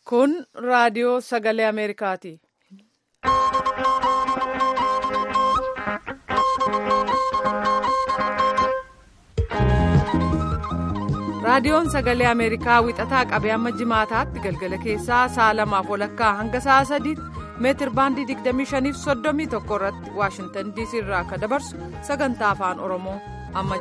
Kun raadiyoo sagalee Ameerikaati. Raadiyoon sagalee Ameerikaa wixataa qabee amma jimaataatti galgala keessaa sa'a lamaaf walakkaa hanga sa'a sadiitti meetir baandii 25 fi 31 irratti Waashintan DC irraa akka dabarsu sagantaa afaan Oromoo amma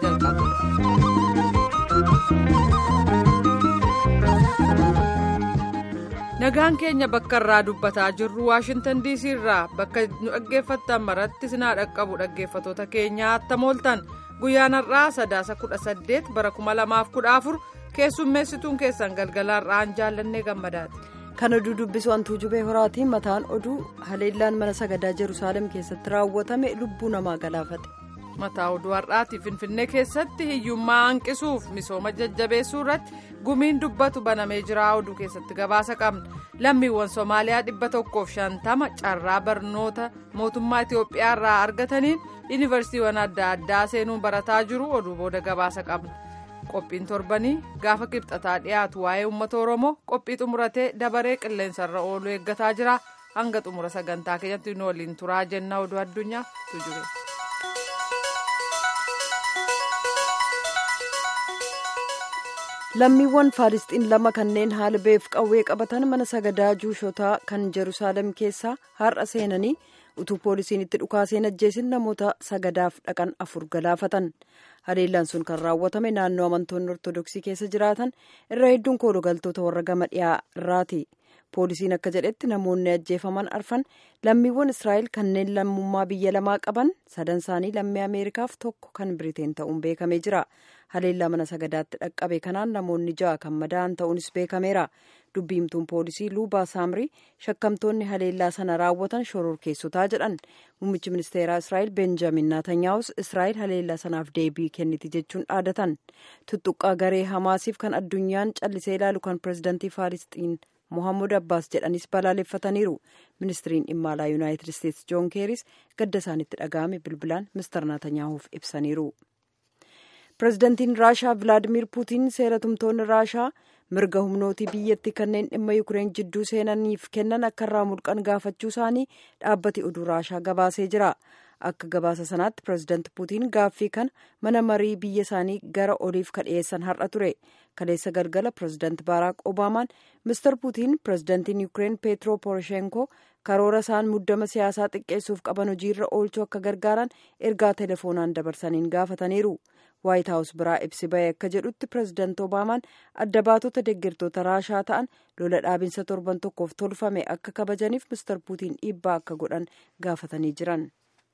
jalqaba. Nagaan keenya bakka irraa dubbataa jirru Waashintan DC irraa bakka nu dhaggeeffattan maratti sinaa dhaqqabu dhaggeeffatoota keenyaa attamooltan. guyyaan har'aa sadaasa kudha saddeet bara kuma lamaaf kudha afur keessummeessituun keessan galgala har'aan jaallannee gammadaati. kan oduu dubbisu hantuu jubee horaatiin mataan oduu haleellaan mana sagadaa jeruusaalem keessatti raawwatame lubbuu namaa galaafate. mataa oduu har'aati finfinnee keessatti hiyyummaa hanqisuuf misooma jajjabeessuu irratti gumiin dubbatu banamee jira oduu keessatti gabaasa qabna lammiiwwan soomaaliyaa dhibba tokkoof shantama carraa barnoota mootummaa itiyoophiyaa irraa argataniin yuunivarsiitiiwwan adda addaa seenuun barataa jiru oduu booda gabaasa qabna qophiin torbanii gaafa qibxataa dhiyaatu waa'ee uummata oromoo qophii xumuratee dabaree qilleensarra oolu eeggataa jira hanga xumura sagantaa keenyatti nu waliin turaa jenna oduu addunyaa tujure. lammiiwwan faalisxiin lama kanneen haala beef qawwee qabatan mana sagadaa juushotaa kan jeruusaalem keessaa har'a seenanii utuu poolisiin itti dhukaaseen ajjeesin namoota sagadaaf dhaqan afur galaafatan haleellaan sun kan raawwatame naannoo amantoonni ortodoksii keessa jiraatan irra hedduun koolugaltoota warra gama dhiyaa irraati poolisiin akka jedhetti namoonni ajjeefaman arfan lammiiwwan israa'el kanneen lammummaa biyya lamaa qaban sadan isaanii lammii ameerikaaf tokko kan biriteen ta'uun beekamee jira haleellaa mana sagadaatti dhaqqabe kanaan namoonni ja'a kan madaa'an ta'uunis beekameera dubbiimtuun poolisii luubaa saamrii shakkamtoonni haleellaa sana raawwatan shororkeessotaa jedhan muummichi ministeeraa israa'el benjamin naatanyaahus israa'el haleellaa sanaaf deebii kenniti jechuun dhaadatan tuttuqqaa garee hamaasiif kan addunyaan callisee ilaalu kan pirezidantii faalisxiin mohammud abbaas jedhanis balaaleffataniiru ministiriin dhimma alaa yuunaayitid isteetsi joon keeris gadda isaanitti dhaga'ame bilbilaan mister naatanyaahuuf ibsaniiru. pirezidantiin raashaa vilaadimir puutiin seera tumtoonni raashaa mirga humnootii biyyattii kanneen dhimma yukureen jidduu seenaniif kennan akka irraa mulqan gaafachuu isaanii dhaabbati oduu raashaa gabaasee jira akka gabaasa sanaatti pirezidanti puutiin gaaffii kana mana marii biyya isaanii gara oliif kadhiyeessan har'a ture kaleessa galgala pirezidanti baaraak obaamaan mister puutiin pirezidantiin yukureen peetro poroshenko karoora isaan muddama siyaasaa xiqqeessuuf qaban hojiirra oolchuu akka gargaaran ergaa telefoonaan dabarsaniin gaafataniiru. waayit haawus biraa ibsi ba'e akka jedhutti pirezidanti obaamaan adda baatota deeggartoota raashaa ta'an lola dhaabinsa torban tokkoof tolfame akka kabajaniif mister puutiin dhiibbaa akka godhan gaafatanii jiran.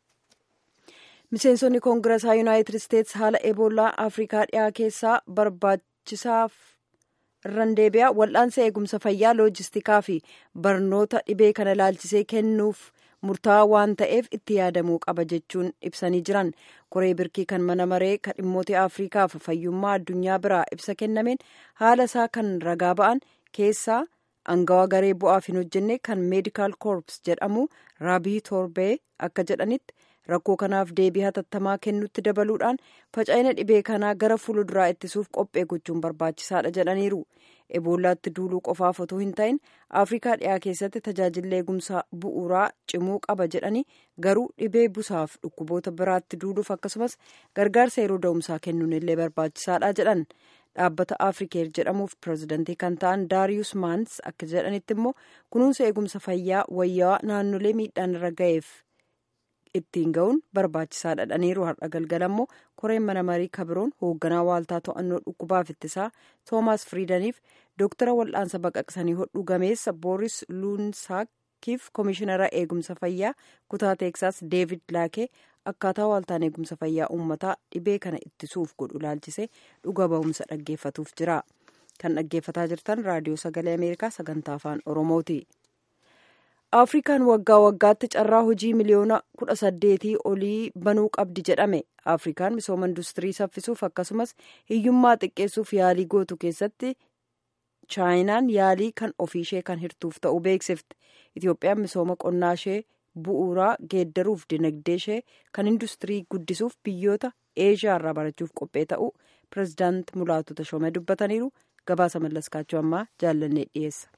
miseensonni koongiresaa yuunaayitid isteetsi haala eboolaa afrikaa dhiyaa keessaa barbaachisaaf irraan deebi'a wal'aansa eegumsa fayyaa loojistikaa fi barnoota dhibee kana ilaalchisee kennuuf. murtaa'aa waan ta'eef itti yaadamuu qaba jechuun ibsanii jiran koree birkii kan mana maree kan dhimmoota afriikaaf fayyummaa addunyaa biraa ibsa kennameen haala isaa kan ragaa ba'an keessaa angawaa garee bu'aaf hin hojjenne kan meedikaal koorps jedhamu raabii torbee akka jedhanitti rakkoo kanaaf deebii hatattamaa kennutti dabaluudhaan faca'ina dhibee kanaa gara fuulduraa ittisuuf qophee gochuun barbaachisaadha jedhaniiru. eboolaatti duuluu qofaaf otoo hin ta'in afrikaa dhiyaa keessatti tajaajilli eegumsa bu'uuraa cimuu qaba jedhanii garuu dhibee busaaf dhukkuboota biraatti duuluuf akkasumas gargaarsa yeroo da'umsaa kennuun illee barbaachisaadha jedhan dhaabbata afrikeer jedhamuuf pirezidantii kan ta'an daariyus maans akka jedhanitti immoo kunuunsa eegumsa fayyaa wayyaa naannolee miidhaan irra ga'eef ittiin ga'uun barbaachisaadha jedhaniiru har'a galgala immoo koreen mana marii kabiroon hoogganaa waaltaa to'annoo dhukkubaaf ittisaa toomaas firiidaniif dooktara wal'aansa baqaqsanii hodhuu gameessa booris luunsaakiif koomishinara eegumsa fayyaa kutaa teeksaas deevid laakee akkaataa waaltaan eegumsa fayyaa uummataa dhibee kana ittisuuf godhu ilaalchisee dhuga ba'umsa dhaggeeffatuuf jira kan dhaggeeffataa jirtan raadiyoo sagalee ameerikaa sagantaa afaan oromooti. afrikaan waggaa waggaatti carraa hojii miliyoona kudha saddeetii olii banuu qabdi jedhame afrikaan misooma industirii saffisuuf akkasumas hiyyummaa xiqqeessuuf yaalii gootu keessatti chaayinaan yaalii kan ofiishee kan hirtuuf ta'uu beeksifte itiyoophiyaan misooma qonnaa ishee bu'uuraa geeddaruuf dinagdee ishee kan industirii guddisuuf biyyoota eeshiyaa irraa barachuuf qophee ta'uu pirezidaant mulaatu tashomee dubbataniiru gabaasa mallaskaachuu ammaa jaallannee dhiyeessa.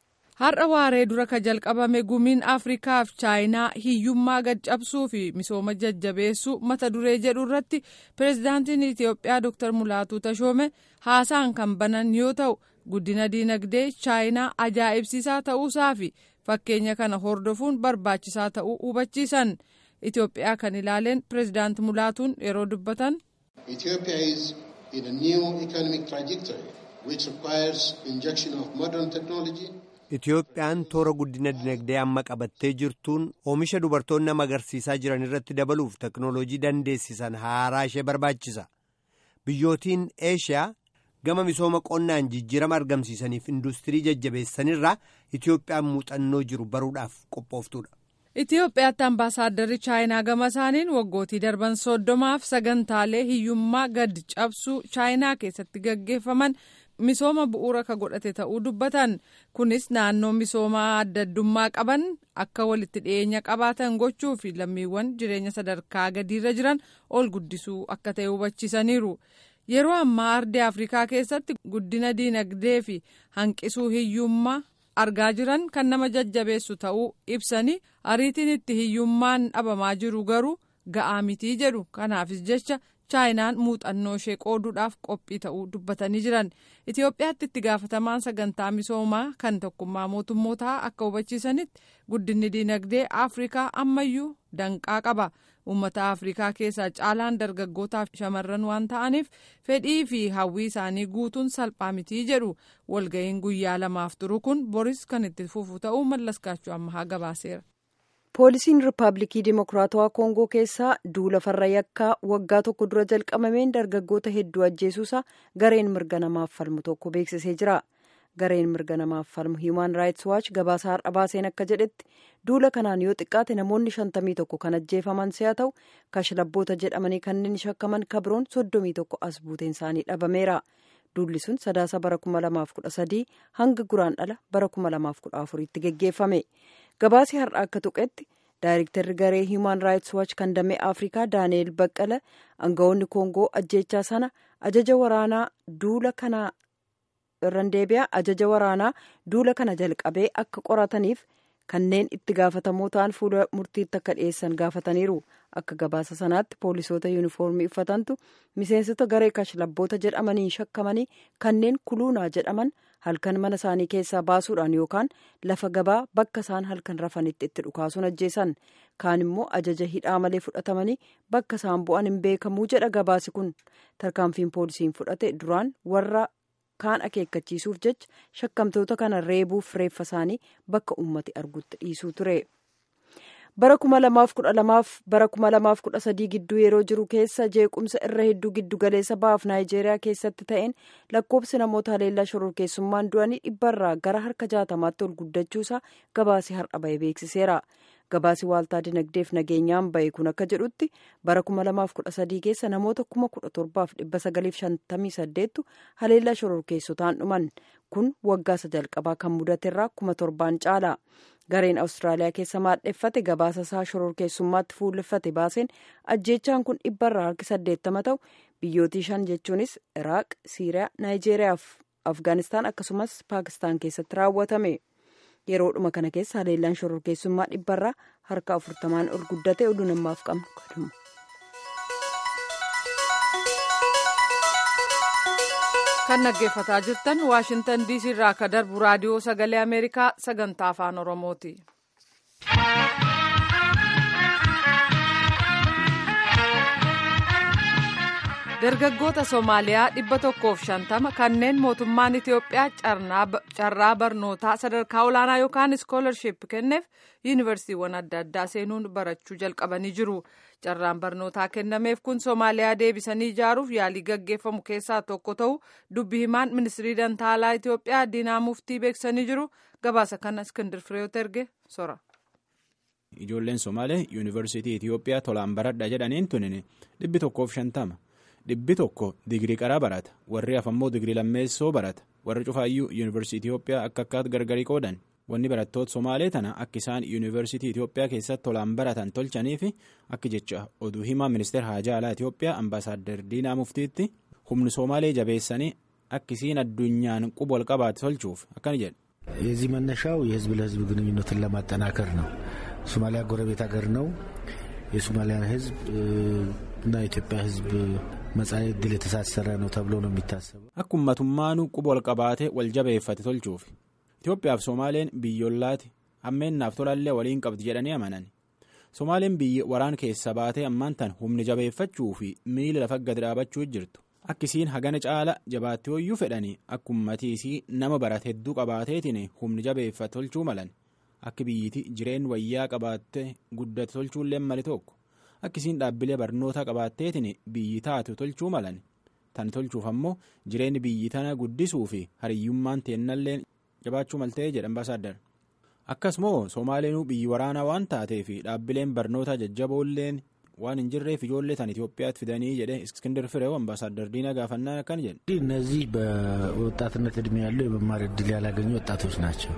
har'a waaree dura ka jalqabame gumiin afrikaaf chaayinaa hiyyummaa gad cabsuu fi misooma jajjabeessuu mata duree jedhu irratti pireezidaantiin itiyoophiyaa dr mulaatuu tashoome haasaan kan banan yoo ta'u guddina diinagdee chaayinaa ajaa'ibsiisaa ta'uusaa fi fakkeenya kana hordofuun barbaachisaa ta'uu hubachiisan itiyoophiyaa kan ilaaleen pireezidaant mulaatuun yeroo dubbatan. Ethiopia is in a new economic trajectory which requires injection of modern technology. Itiyoophiyaan toora guddina dinagdee amma qabattee jirtuun oomisha dubartoonni nama agarsiisaa jiran irratti dabaluuf teknooloojii dandeessisan haaraa ishee barbaachisa. Biyyootiin Eeshiyaa gama misooma qonnaan jijjiirama argamsiisaniif industirii jajjabeessanirraa Itiyoophiyaan muuxannoo jiru baruudhaaf qophooftuudha. Itiyoophiyaatti ambaasaadarri chaayinaa gama isaaniin waggootii darban soddomaaf sagantaalee hiyyummaa gad cabsuu chaayinaa keessatti gaggeeffaman misooma bu'uura ka godhate ta'uu dubbatan kunis naannoo misoomaa adda addummaa qaban akka walitti dhiyeenya qabaatan gochuu fi lammiiwwan jireenya sadarkaa gadiirra jiran ol guddisuu akka ta'e hubachiisaniiru. yeroo ammaa ardii afrikaa keessatti guddina diinagdee fi hanqisuu hiyyummaa argaa jiran kan nama jajjabeessu ta'uu ibsanii ariitiin itti hiyyummaan dhabamaa jiru garuu ga'aa mitii jedhu kanaafis jecha chaayinaan muuxannoo ishee qooduudhaaf qophii ta'uu dubbatanii jiran itiyoophiyaatti itti gaafatamaan sagantaa misoomaa kan tokkummaa mootummootaa akka hubachiisanitti guddinni diinagdee afrikaa ammayyuu danqaa qaba. uummata afrikaa keessaa caalaan dargaggootaaf shamarran waan ta'aniif fedhii fi hawwii isaanii guutuun salphaa mitii jedhu walga'iin guyyaa lamaaf turu kun boris kan itti fufu ta'uu mallaskaachuu ammahaa gabaaseera. poolisiin riippaabilikii dimokiraatawaa koongoo keessaa duula farra yakkaa waggaa tokko dura jalqabameen dargaggoota hedduu ajjeesuusaa gareen mirga namaaf falmu tokko beeksisee jira. gareen mirga namaaf falmu hiimaan raayits waachi gabaasa har'a baaseen akka jedhetti duula kanaan yoo xiqqaate namoonni shantamii tokko kan ajjeefaman si'a ta'u kashlabboota jedhamanii kanneen shakkaman kabroon soddomii tokko as buuteen isaanii dhabameera duulli sun sadaasa bara kuma lamaaf kudha sadii hanga guraan dhala bara kuma lamaaf kudha afuriitti geggeeffame gabaasi har'a akka tuqetti daayirektarri garee hiimaan raayits waachi kan damee afrikaa daani'eel baqqala aangawoonni koongoo ajjeechaa sana ajaja waraanaa duula kanaa irraan deebi'a ajaja waraanaa duula kana jalqabee akka qorataniif kanneen itti gaafatamoo ta'an fuula murtiitti akka dhiyeessan gaafataniiru akka gabaasa sanaatti poolisoota yuunifoormii uffatantu miseensota garee kashlabboota jedhamaniin shakkamanii kanneen kuluunaa jedhaman halkan mana isaanii keessaa baasuudhaan yookaan lafa gabaa bakka isaan halkan rafanitti itti dhukaasuun ajjeesan kaan immoo ajaja hidhaa malee fudhatamanii bakka isaan bu'an hin beekamuu jedha gabaasi kun tarkaanfiin poolisiin fudhate duraan warra. kaan akeekkachiisuuf jecha shakkamtoota kana reebuuf reeffa isaanii bakka ummati argutti dhiisuu ture. bara kuma lamaaf kudha lamaaf bara kuma lamaaf kudha sadii gidduu yeroo jiru keessa jeequmsa irra hedduu giddu galeessa bahaaf naayijeeriyaa keessatti ta'een lakkoobsi namoota haleellaa shororkeessummaan du'anii dhibbarraa gara harka jaatamaatti ol guddachuusaa gabaasi har'a bahe beeksiseera. gabaasi waaltaa dinagdeef nageenyaan bahe kun akka jedhutti bara kuma lamaaf kudha sadii keessa namoota kuma kudha torbaaf dhibba sagaliif shantamii saddeettu haleellaa shororkeessotaan dhuman kun waggaa isa jalqabaa kan mudaterraa kuma torbaan caala gareen awustiraaliyaa keessa maadheffate gabaasa isaa shororkeessummaatti fuulleffate baaseen ajjeechaan kun dhibbarraa harki saddeettama ta'u biyyootii shan jechuunis iraaq siiriyaa naayijeeriyaa fi afgaanistaan akkasumas paakistaan keessatti raawwatame. yeroodhuma kana keessa haleellaan shororkeessummaa dhibbarraa harka afurtamaan ol guddate oduu namaaf qabnu kadhuma. kan dhaggeeffataa jirtan waashintan diisii irraa akka darbu raadiyoo sagalee ameerikaa sagantaa afaan oromooti. dargaggoota soomaaliyaa dhibba tokkoof shantama kanneen mootummaan itiyoophiyaa carraa barnootaa sadarkaa olaanaa yookaan iskoolarship kenneef yuunivarsiitiiwwan adda addaa seenuun barachuu jalqabanii jiru carraan barnootaa kennameef kun soomaaliyaa deebisanii ijaaruuf yaalii gaggeeffamu keessaa tokko ta'u dubbi himaan ministirii dantaalaa itiyoophiyaa diinaa muftii beeksisanii jiru gabaasa kana iskindir fireeyoot erge sora. ijoolleen somaalee yuunivarsiitii itiyoophiyaa tolaan baradha jedhaniin tunin dhibbi tokkoof shantama. dhibbi tokko digirii qaraa barata warri hafammoo digirii lammeessoo barata warri cufaayyuu yuunivarsiitii Itiyoophiyaa akka akkaatti gargarii qoodan wanni barattoota Somaalee tana akka isaan yuunivarsiitii Itiyoophiyaa keessatti tolaan baratan tolchanii fi akka jecha oduu himaa ministeera haajaa alaa Itiyoophiyaa ambaasaaddar Diinaa Muftiitti humni Somaalee jabeessanii akka isiin addunyaan quba ol qabaate tolchuuf akkana jedhe የዚህ መነሻው የህዝብ ለህዝብ ግንኙነትን ለማጠናከር ነው። ሶማሊያ ጎረቤት ሀገር ነው። የሶማሊያን ህዝብ እና የኢትዮጵያ ህዝብ መጻኢ ዕድል የተሳሰረ ነው ተብሎ ነው የሚታሰበው። akkummatummaanu quba ol qabaatee wal jabeeffate tolchuuf Itoophiyaaf Somaaleen biyyoolaati hammeennaaf tolallee waliin qabdi jedhanii amanan Somaaleen biyyi waraan keessa baatee ammaan tan humni jabeeffachuu fi miila lafa gadi dhaabachuu jirtu akkisiin hagana caala jabaatti hoyyuu fedhanii akkummatiisii nama barate hedduu qabaateetiin humni jabeeffate tolchuu malan akka biyyiti jireen wayyaa qabaatte guddate tolchuullee mali tokko akkisiin dhaabbilee barnootaa qabaatteetiin biyyi taatu tolchuu malan tan tolchuuf ammoo jireenyi biyyi tana guddisuu fi hariyyummaan teennallee jabaachuu maltee jedhan ambaasaadar akkasumoo soomaaleenuu biyyi waraanaa waan taatee fi dhaabbileen barnootaa jajjaboolleen waan hin jirreef ijoollee tan Itoophiyaatti fidanii jedhe እስክንድር ፍሬው አምባሳደር ዲና ጋፈና kan jedhe እነዚህ በወጣትነት እድሜ ያሉ የመማር እድል ያላገኙ ወጣቶች ናቸው።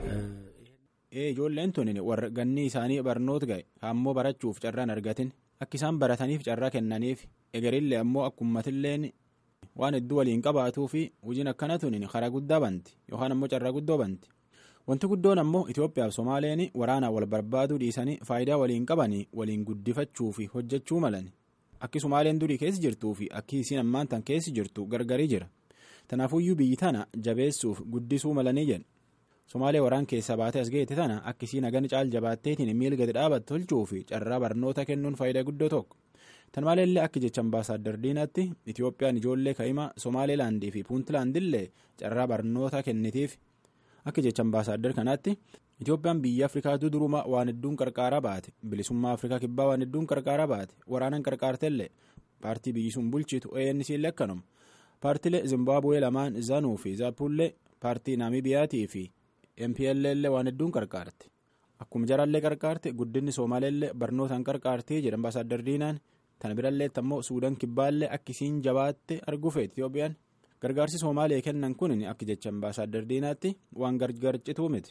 ijoolleen tun warra ganni isaanii barnoota ga'e ammoo barachuuf carraan argatin akka isaan barataniif carraa kennaniif egerillee ammoo akkummatilleen waan hedduu waliin qabaatuu fi hojiin akkana tun karaa guddaa banti yookaan ammoo carraa guddoo banti wanti guddoon ammoo Itoophiyaaf Somaaleen waraanaa wal barbaaduu dhiisanii faayidaa waliin qabanii waliin guddifachuu fi hojjechuu malan akki Somaaleen durii keessa jirtuu fi akki isiin ammaan tan keessa jirtu gargarii jira tanaafuyyuu biyyi tana jabeessuuf guddisuu malanii jedhu. Somaalee waraan keessaa baatee as ga'eette tana akkisii nagan caal jabaatteetiin miila gadi dhaabatu tolchuu fi carraa barnoota kennuun faayidaa guddoo tokko. Tan maleellee akka jecha ambaasaadar diinaatti Itoophiyaan ijoollee ka'ima Somaaleelaandii fi Puuntlaandillee carraa barnoota kennitiif akka jecha ambaasaadar kanaatti Itoophiyaan biyya Afrikaatu duruma waan hedduun qarqaaraa baate bilisummaa Afrikaa kibbaa waan hedduun qarqaaraa baate waraanan qarqaartellee paartii biyyi sun bulchitu ANC illee akkanuma paartilee Zimbaabuwee lamaan Zanuu fi Zaappullee paartii Naamibiyaatii fi MPLL waan hedduun qarqaarte akkuma jarallee qarqaarte guddinni Somaaleellee barnootaan qarqaartee jedha ambaasaadar diinaan tana birallee ammoo Suudaan kibbaallee akkisiin jabaatte arguu feeti Itoophiyaan gargaarsi Somaalee kennan kun akka jecha ambaasaadar diinaatti waan gargarcituu miti.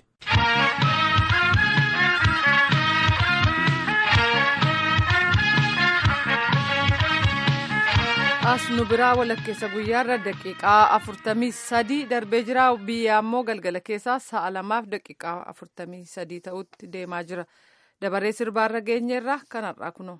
as nu biraa walakkeessa guyyaarra daqiiqaa afurtamii sadii darbee jira biyya ammoo galgala keessaa sa'a lamaaf daqiiqaa afurtamii sadii ta'utti deemaa jira dabaree sirbaarra geenyeerra kanarraa kunoo.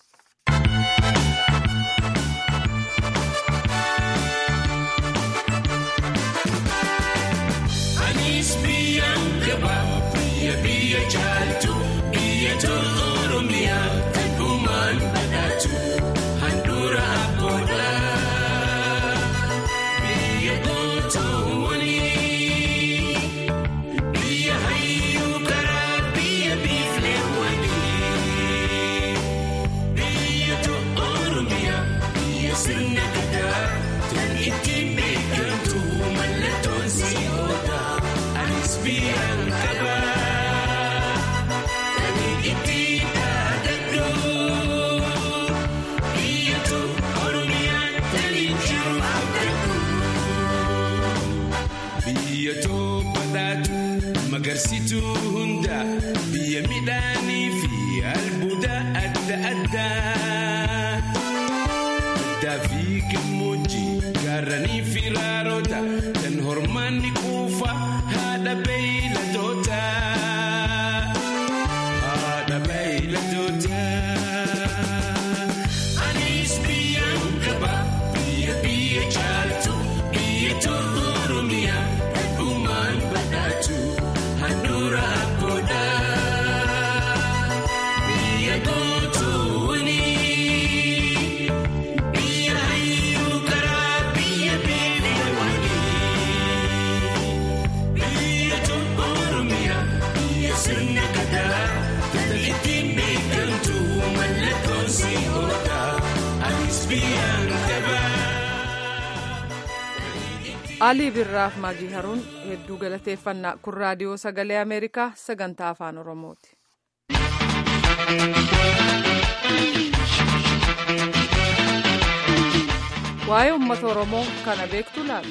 Anis biyyaan gabaa biyya biyya jaaltu biyya tolu oromiyaa kan uumaan badhaatu handhuura abboodha. Biyya gootoowwanii biyya hayyuu karaa biyya biiflee wanii biyya tolu oromiyaa biyya sirna gadaa kan ittiin beekamtu mallattoon si'oodha. Anis biyyaan qabaa kan ittiin dhaadadhu biyyatu oromiyaan kan jiru abdadhu. Biyyatoo badhaatu magarsituu hunda biyya midhaanii fi albuuda adda addaa. Baddaa fi gammoojjii gaarranii fi raaroota kan hormaanni quufa haadha beeyladoota. Haadha beeyladoota. Anis biyyaan qaba biyya biyya jaaltu biyya tolu oromiyaa kan uumaan badhaatu handhuura abboodha. Biyya gootoowwanii. Biyya hayyuu karaa biyya beelawanii biyya tolu oromiyaa biyya sirna gadaa kan ittiin beekamtu mallattoon si'oodha anis biyyaan qabaa. alii birraaf maagii haruun hedduu galateeffannaa kun raadiyoo sagalee ameerikaa sagantaa afaan oromooti. waa'ee uummata oromoo kana beektu laata.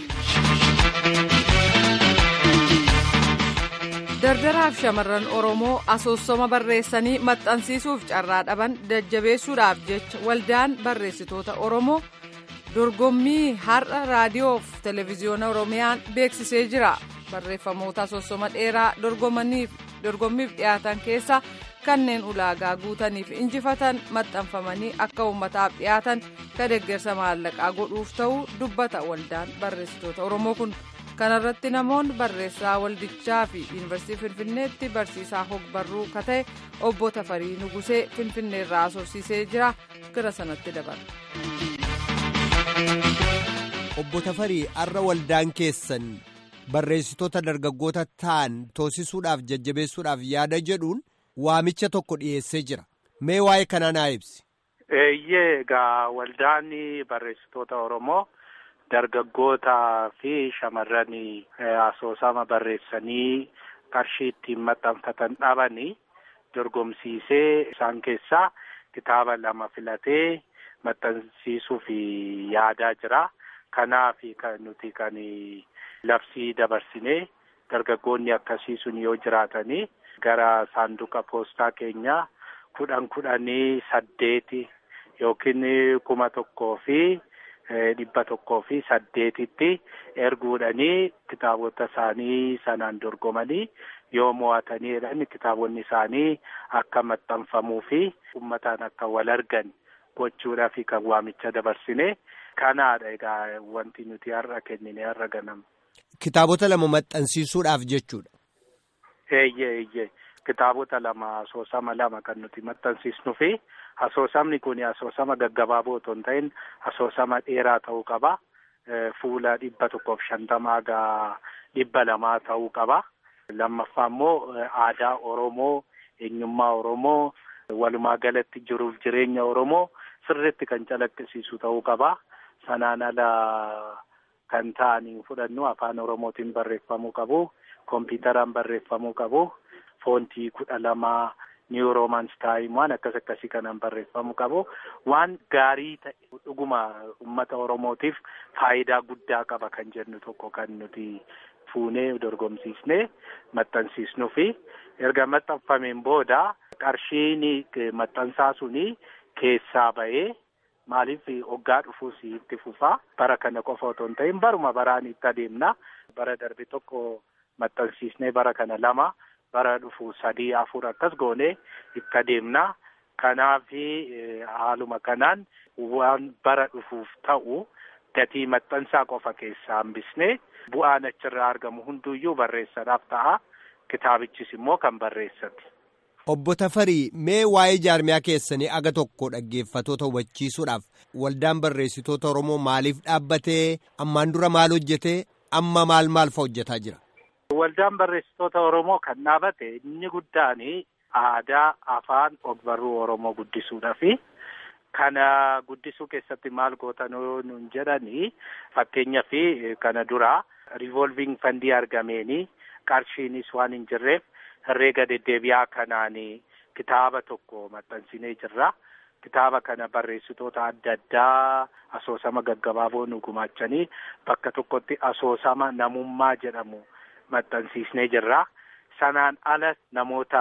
dardaraaf shamarran oromoo asoosoma barreessanii maxxansiisuuf carraa dhaban jajjabeessuudhaaf jecha waldaan barreessitoota oromoo dorgommii har'a raadiyoof televezyiyoona oromiyaan beeksisee jira barreeffamoota soosoma dheeraa dorgommiif dhiyaatan keessa kanneen ulaagaa guutaniif injifatan maxxanfamanii akka uummataaf dhiyaatan ka deeggarsa maallaqaa godhuuf ta'uu dubbata waldaan barreessitoota oromoo kun kanarratti namoonni barreessaa waldichaa fi yuunivarsiitii finfinneetti barsiisaa hogbarruu ka ta'e obbo tafarii nugusee finfinneerraa asoorsiisee jira gara sanatti dabala. obbo tafarii har'a waldaan keessan barreessitoota dargaggoota ta'an toosisuudhaaf jajjabeessuudhaaf yaada jedhuun waamicha tokko dhiyeessee jira mee waa'ee kanaa naa ibsi. eeyyee egaa waldaan barreessitoota oromoo dargaggootaa fi shamarran asoosama barreessanii qarshii ittiin maxxanfatan dhabanii dorgomsiisee isaan keessaa kitaaba lama filatee maxxansiisuuf yaadaa jira. Kanaaf kan nuti kan labsii dabarsinee dargaggoonni akkasii sun yoo jiraatanii gara saanduqa poostaa keenyaa kudhan kudhanii saddeeti yookiin kuma tokkoo fi dhibba tokkoo fi saddeetitti erguudhanii kitaabota isaanii sanaan dorgomanii yoo mo'atanii jedhan kitaabonni isaanii akka maxxanfamuu fi uummataan akka wal argan gochuudhaaf kan waamicha dabarsine kanaadha egaa wanti nuti har'a kennine har'a ganama. Kitaabota lama maxxansiisuudhaaf jechuudha. Eeyyee eeyyee kitaabota lama asoosama lama kan nuti maxxansiisnu fi asoosamni kun asoosama gaggabaaboo otoo hin ta'in asoosama dheeraa ta'uu qaba. Fuula dhibba tokkoof shantamaa gaa dhibba lamaa ta'uu qaba. Lammaffaa immoo aadaa Oromoo, eenyummaa Oromoo, walumaa galatti jiruuf jireenya Oromoo sirriitti kan calaqqisiisu ta'uu qaba. Sanaan ala kan ta'anii fudhannu afaan Oromootiin barreeffamuu qabu. Kompiitaraan barreeffamuu qabu. Foontii kudha lamaa niw roomans taayim waan akkas akkasii kanaan barreeffamuu qabu. Waan gaarii ta'e dhuguma uummata Oromootiif faayidaa guddaa qaba kan jennu tokko kan nuti fuunee dorgomsiisnee maxxansiisnuu fi erga maxxanfameen booda qarshiin maxxansaa suni keessaa ba'ee maaliif hoggaa dhufuus itti fufaa bara kana qofa otoo hin ta'in baruma baraan itti adeemna bara darbe tokko maxxansiisnee bara kana lama bara dhufu sadii afur akkas goonee itti adeemna kanaaf haaluma kanaan waan bara dhufuuf ta'u gatii maxxansaa qofa keessaa hambisnee bu'aan achirraa argamu hunduyyuu barreessanaaf ta'a kitaabichis immoo kan barreessati. Obbo Tafarii mee waa'ee jaarmiyaa keessanii aga tokko dhaggeeffatoota hubachiisuudhaaf waldaan barreessitoota Oromoo maaliif dhaabbatee ammaan dura maal hojjetee amma maal maal fa hojjetaa jira? Waldaan barreessitoota Oromoo kan dhaabate inni guddaan aadaa afaan ogbarruu Oromoo guddisuudhaafi kana guddisuu keessatti maal gootan nuun jedhanii fakkeenyaaf kana dura riivolviing fandii argameeni qarshiinis waan hin jirreef herreega deddeebi'aa kanaan kitaaba tokko maxxansinee jirra. Kitaaba kana barreessitoota adda addaa asoosama gaggabaaboo nu gumaachanii bakka tokkotti asoosama namummaa jedhamu maxxansiisnee jirra. Sanaan ala namoota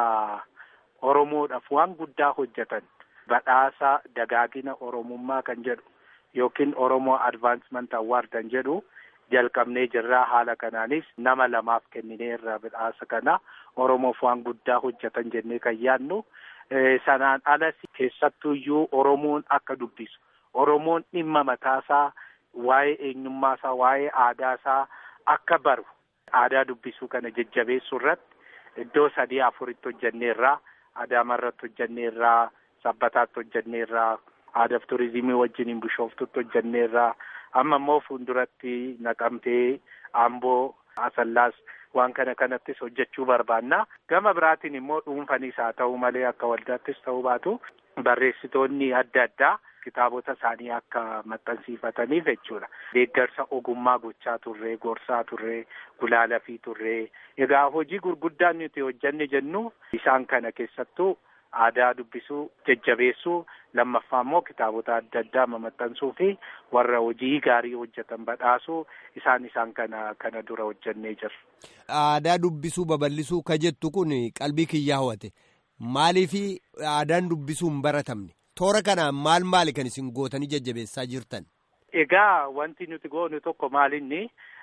Oromoodhaaf waan guddaa hojjetan badhaasa dagaagina Oromummaa kan jedhu yookiin Oromoo Advaansement Award kan jedhu jalqabnee jirra. Haala kanaanis nama lamaaf kenninee irra badhaasa kana Oromoof waan guddaa hojjetan jennee kan yaadnu. Sanaan alas keessattuyyuu Oromoon akka dubbisu Oromoon dhimma mataasaa waa'ee eenyummaasaa waa'ee aadaasaa akka baru aadaa dubbisuu kana jajjabeessuu irratti iddoo sadii afuritti hojjenneerraa Adaamarratti hojjenneerraa Sabbataatti hojjenneerraa aadaaf turizimii wajjiniin bishooftutti hojjenneerraa amma immoo fuulduratti naqamtee Amboo Asallaas waan kana kanattis hojjechuu barbaanna. Gama biraatiin immoo dhuunfanis haa ta'u malee akka waldaattis ta'uu baatu barreessitoonni adda addaa kitaabota isaanii akka maxxansiifataniif jechuudha. Deeggarsa ogummaa gochaa turree, gorsaa turree, gulaalafii turree. Egaa hojii gurguddaan nuti hojjenne jennu isaan kana keessattuu aadaa dubbisuu jajjabeessuu lammaffaa immoo kitaabota adda addaa maxxansuu fi warra hojii gaarii hojjetan badhaasuu isaan isaan kana kana dura hojjennee jirra. Aadaa dubbisuu babal'isuu ka jettu kun qalbii kiyyaa hawwate maaliif aadaan dubbisuu hin baratamne toora kanaan maal maali kan isin gootanii jajjabeessaa jirtan? Egaa wanti nuti goonu tokko maalinni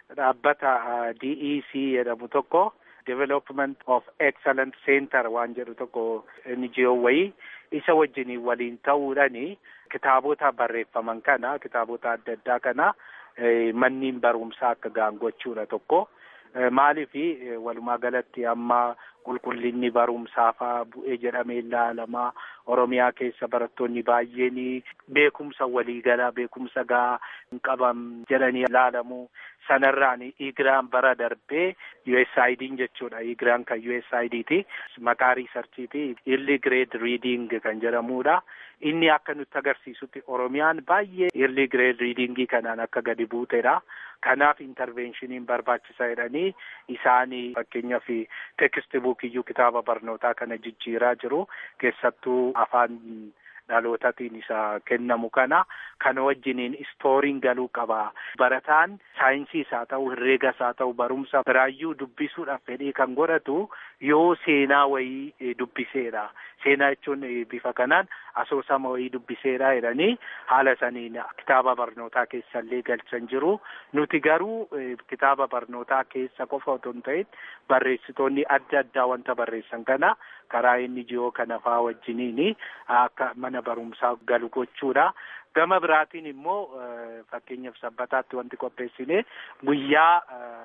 dhaabbata DEC jedhamu tokko Development of Excellent Center waan jedhu tokko NGO wayii isa wajjin waliin ta'uudhani kitaabota barreeffaman kana kitaabota adda addaa kana manniin barumsaa akka ga'an gochuudha tokko. Maaliif walumaa galatti amma qulqullinni barumsaafaa bu'ee jedhamee ilaalamaa Oromiyaa keessa barattoonni baay'een beekumsa waliigalaa beekumsa gahaa hin qaban jedhanii ilaalamu. Sanarraan Igiraan bara darbee USAID'n jechuudha. Igiraan kan USAID'ti. Maqaa riisarchiiti. Early grade reading kan jedhamudha. Inni akka nutti agarsiisutti Oromiyaan baay'ee early grade readingii kanaan akka gadi buutedha. Kanaaf intervenshiniin barbaachisaa jedhanii isaanii fakkeenyaaf teekist buukiyyuu kitaaba barnootaa kana jijjiiraa jiru. Keessattuu afaan dhalootatiin isa kennamu kana kana wajjiniin istooriin galuu qaba. Barataan saayinsiis haa ta'u herreegas haa ta'u barumsa biraayyuu dubbisuudhaaf fedhii kan godhatu yoo seenaa wayii dubbiseedha. Seenaa jechuun bifa kanaan asoosama wayii dubbiseedha jedhanii haala saniin kitaaba barnootaa keessallee galchan jiru. Nuti garuu kitaaba barnootaa keessa qofa otoo hin ta'in barreessitoonni adda addaa wanta barreessan kana karaa inni jiyoo kana faa wajjiniin akka mana barumsaa galu gochuudha. Gama biraatiin immoo fakkeenyaaf sabbataatti wanti qopheessine guyyaa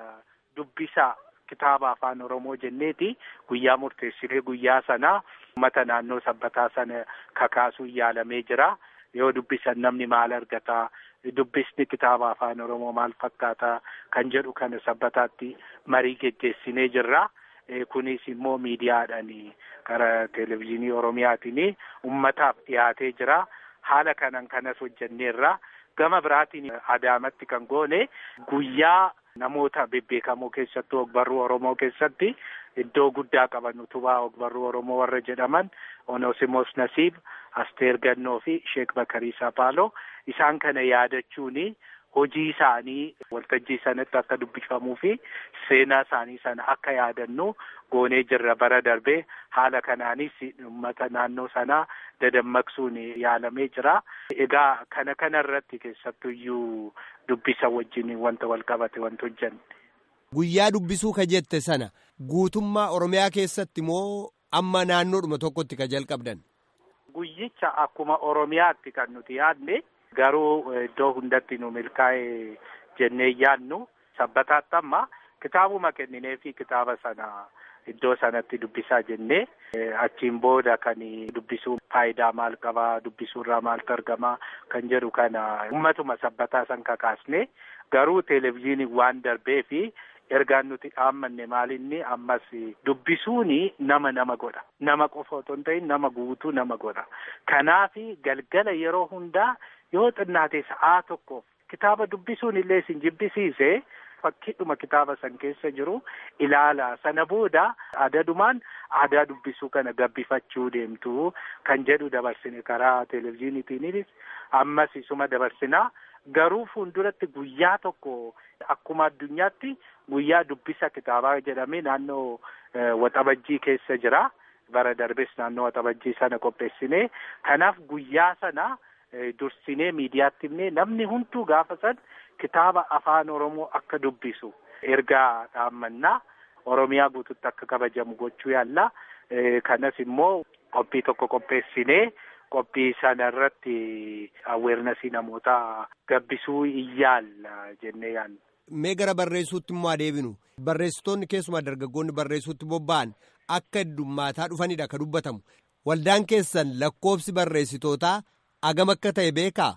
dubbisa kitaaba afaan Oromoo jenneeti guyyaa murteessinee guyyaa sana uummata naannoo sabbataa sana kakaasuu yaalamee jira. Yoo dubbisan namni maal argata? Dubbisni kitaaba afaan Oromoo maal fakkaata? Kan jedhu kana sabbataatti marii geggeessinee jirra. Kunis immoo miidiyaadhaan karaa televezyiinii Oromiyaatiin uummataaf dhiyaatee jira. Haala kanaan kanas hojjenneerra. Gama biraatiin Adaamatti kan goone guyyaa namoota bebbeekamoo keessattuu ogbarruu Oromoo keessatti iddoo guddaa qaban utubaa ogbarruu Oromoo warra jedhaman Onosimos Nasiib, Asteer Gannoo fi Sheek Bakarii Sapaaloo isaan kana yaadachuuni hojii isaanii waltajjii sanatti akka dubbifamuu fi seenaa isaanii sana akka yaadannu goonee jirra bara darbee haala kanaanis uummata naannoo sanaa dadammaqsuun yaalamee jira. Egaa kana kana irratti keessattuyyuu dubbisa wajjin wanta wal qabate wanta hojjanne. Guyyaa dubbisuu ka jette sana guutummaa Oromiyaa keessatti moo amma naannoodhuma tokkotti ka jalqabdan? Guyyicha akkuma Oromiyaatti kan nuti yaadne garuu iddoo hundatti nu milkaa'e jennee yaadnu sabbataatti amma kitaabuma kenninee fi kitaaba sana iddoo sanatti dubbisaa jennee achiin booda kan dubbisuu faayidaa maal qabaa dubbisuurraa maaltu argamaa kan jedhu kana ummatuma sabbataa san kakaasne garuu televezyiiniin waan darbee fi ergaan nuti dhaammanne maalinni ammas dubbisuuni nama nama godha nama qofa otoo hin ta'in nama guutuu nama godha kanaafi galgala yeroo hundaa yoo xinnaate sa'aa tokkoof kitaaba dubbisuun illee isin jibbisiise fakkiidhuma kitaaba san keessa jiru ilaala sana booda adadumaan aadaa dubbisuu kana gabbifachuu deemtu kan jedhu dabarsine karaa televezyiiniitiinis ammas isuma dabarsinaa garuu fuulduratti guyyaa tokko akkuma addunyaatti guyyaa dubbisa kitaabaa jedhamee naannoo waxabajjii keessa jira bara darbes naannoo waxabajjii sana qopheessine kanaaf guyyaa sana dursinee miidiyaatti himnee namni hunduu gaafa san kitaaba afaan oromoo akka dubbisu ergaa dhaammannaa oromiyaa guututti akka kabajamu gochuu yaalla kanas immoo qophii tokko qopheessinee qophii sana irratti aweernasii namoota gabbisuu iyyaalla jennee yaalla. Mee gara barreessuutti immoo adeebinu barreessitoonni keessumaa dargaggoonni barreessuutti bobba'an akka heddummaataa dhufanidha ka dubbatamu waldaan keessan lakkoofsi barreessitootaa agam akka ta'e beekaa?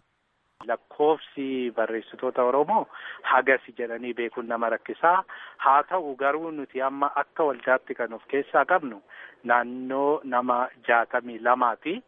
Lakkoofsi barreessitoota Oromoo hagasi jedhanii beekuun nama rakkisaa haa ta'u garuu nuti amma akka waldaatti kan of keessaa qabnu naannoo nama jaatamii lamaati.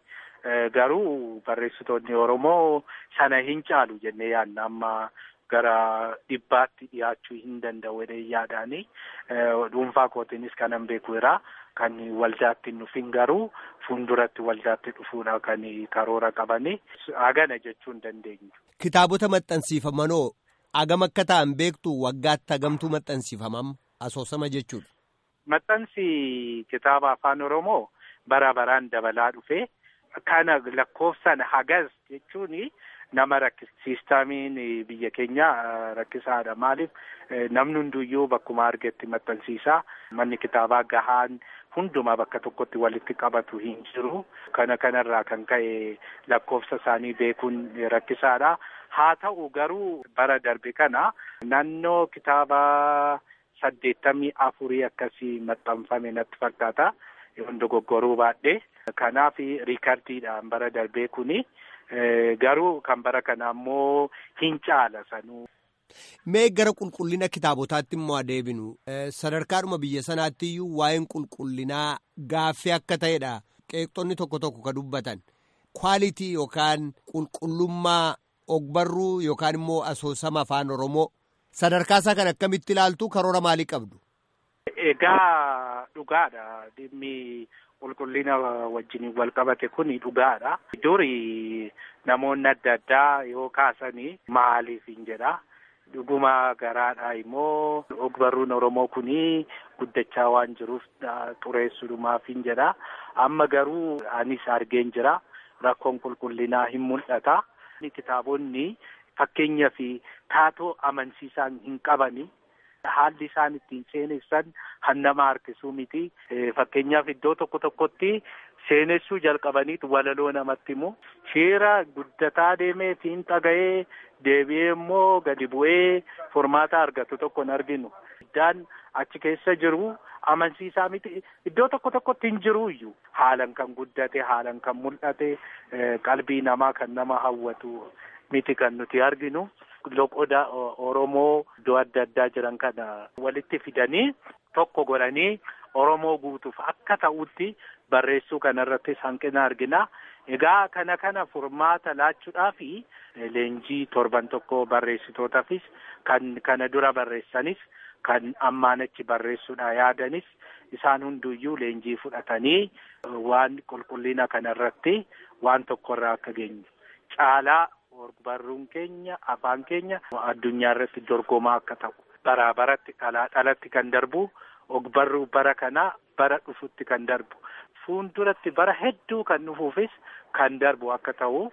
Garuu barreessitoonni Oromoo sana hin caalu jennee yaadna amma gara dhibbaatti dhiyaachuu hin danda'u jedhee yaadaani. Dhuunfaa kootiinis kanan beekuudha. Kan waldaatti dhufin garuu fuulduratti waldaatti dhufuudha kan karoora qabani. Hagana jechuu hin dandeenyu. Kitaabota maxxansiifamanoo agam akka ta'an beektu waggaatti hagamtuu maxxansiifamam asoosama jechuudha. Maxxansi kitaaba afaan Oromoo bara baraan dabalaa dhufe. kana lakkoofsan hagas jechuun nama rakkis siistamiin biyya keenya rakkisaadha maaliif namni hunduyyuu bakkuma argetti maxxansiisaa manni kitaabaa gahaan hundumaa bakka tokkotti walitti qabatu hin jiru kana kanarraa kan ka'e lakkoofsa isaanii beekuun rakkisaadha haa ta'u garuu bara darbe kana naannoo kitaaba saddeettamii afurii akkasii maxxanfame natti fakkaata yoon dogoggoruu baadhee kanaaf riikardiidhaan bara darbee kuni garuu kan bara kana ammoo hin caala sanuu. Mee gara qulqullina kitaabotaatti immoo adeebinu sadarkaadhuma biyya sanaatti iyyuu waa'een qulqullinaa gaaffii akka ta'edha qeeqxonni tokko tokko ka dubbatan kwaalitii yookaan qulqullummaa ogbarruu yookaan immoo asoosama afaan oromoo sadarkaasaa kan akkamitti ilaaltu karoora maalii qabdu. Egaa dhugaadha dhimmi qulqullina wajjin wal qabate kun dhugaadha. Duri namoonni adda addaa yoo kaasanii maaliif hin jedha. Dhuguma garaadha immoo ogbarruun Oromoo kuni guddachaa waan jiruuf xureessuudhumaaf hin jedha. Amma garuu anis argeen jira. Rakkoon qulqullinaa hin mul'ata. Kitaabonni fakkeenyaa fi taatoo amansiisaan hin qabani. Haalli isaan ittiin seenessan han nama harkisuu miti. Fakkeenyaaf iddoo tokko tokkotti seenessuu jalqabaniitu walaloo namatti himu. Shiira guddataa deemee fiinxa ga'ee deebi'ee immoo gadi bu'ee furmaata argatu tokko hin arginu. Iddaan achi keessa jiru amansiisaa miti. Iddoo tokko tokkotti hin jiru iyyuu. Haalan kan guddate, haalan kan mul'ate, qalbii namaa kan nama hawwatu miti kan nuti arginu. Loqoda Oromoo iddoo adda addaa jiran kana walitti fidanii tokko godhanii Oromoo guutuuf akka ta'utti barreessuu kanarrattis hanqina argina. Egaa kana kana furmaata laachuudhaafi leenjii torban tokko barreessitootaafis kan kana dura barreessanis kan ammaan achi barreessuudha yaadanis isaan hunduyyuu leenjii fudhatanii waan qulqullina kanarratti waan tokkorraa akka geenyu caalaa barruun keenya afaan keenya addunyaa irratti dorgomaa akka ta'u baraa baratti dhalaa dhalatti kan darbu ogbarruu bara kanaa bara dhufutti kan darbu fuulduratti bara hedduu kan dhufuufis kan darbu akka ta'u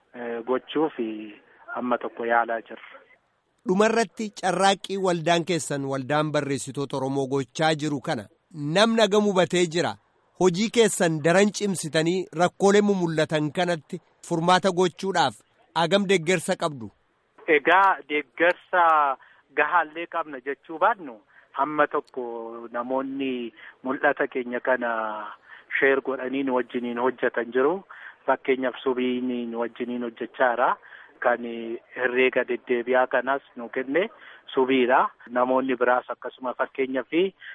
gochuuf amma tokko yaalaa jirra. Dhumarratti carraaqqii waldaan keessan waldaan barreessitoota Oromoo gochaa jiru kana namni agam hubatee jira. Hojii keessan daran cimsitanii rakkoolee mul'atan kanatti furmaata gochuudhaaf agam deeggarsa qabdu. Egaa deeggarsa gahaallee qabna jechuu baannu hamma tokko namoonni mul'ata keenya kana sheer godhanii nu wajjiniin hojjetan jiru. Fakkeenyaaf subiin nu wajjiniin hojjechaa jira. Kan herreega deddeebi'aa kanas nu kenne subiidha. Namoonni biraas akkasuma fakkeenyaaf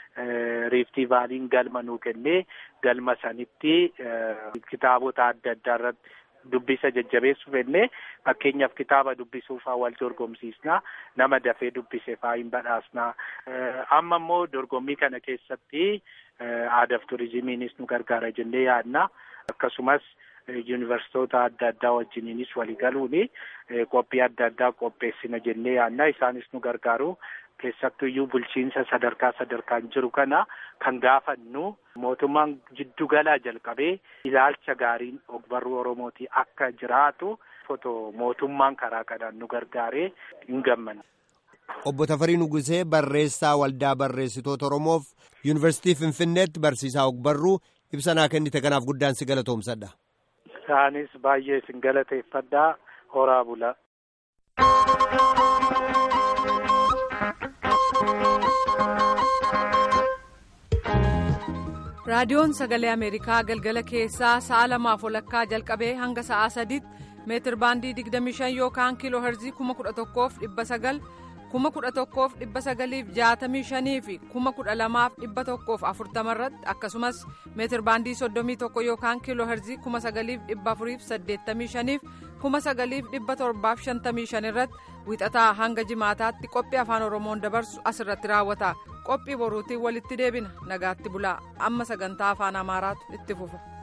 riiftii vaaliin galma nu kenne galma sanitti kitaabota adda addaa irratti dubbisa jajjabeessuuf enne fakkeenyaaf kitaaba dubbisuufaa wal dorgomsiisna nama dafee dubbise faa hin badhaasna. Amma immoo dorgommii kana keessatti aadaaf turizimiinis nu gargaara jennee yaadna. Akkasumas yuunivarsiitoota adda addaa wajjiniinis waliigaluuni qophii adda addaa qopheessina jennee yaadna. Isaanis nu gargaaru. Keessattuyyuu bulchiinsa sadarkaa sadarkaan jiru kana kan gaafannu mootummaan jiddugalaa jalqabee ilaalcha gaariin ogbarruu Oromootii akka jiraatu foto mootummaan karaa kanaan nu gargaaree hin gammanne. Obbo Tafarii Nugusee barreessaa waldaa barreessitoota Oromoof Yuunivarsiitii Finfinneetti barsiisaa ogbarruu ibsa naa kennite kanaaf guddaan si galatoomsadha. Isaanis baay'ee sin galateeffadhaa horaa bula. raadiyoon sagalee ameerikaa galgala keessaa sa'a lamaaf walakkaa jalqabee hanga sa'aa sadiitti meetir baandii 25 yookaan kiiloo herzii 11,900 11,965 fi 12,140 irratti akkasumas meetir baandii 31 yookaan kiiloo herzii 9,485 fi 9,755 irratti wixataa hanga jimaataatti qophii afaan oromoon dabarsu asirratti raawwata qophii boruutiin walitti deebina nagaatti bulaa amma sagantaa afaan amaaraatu itti fufa.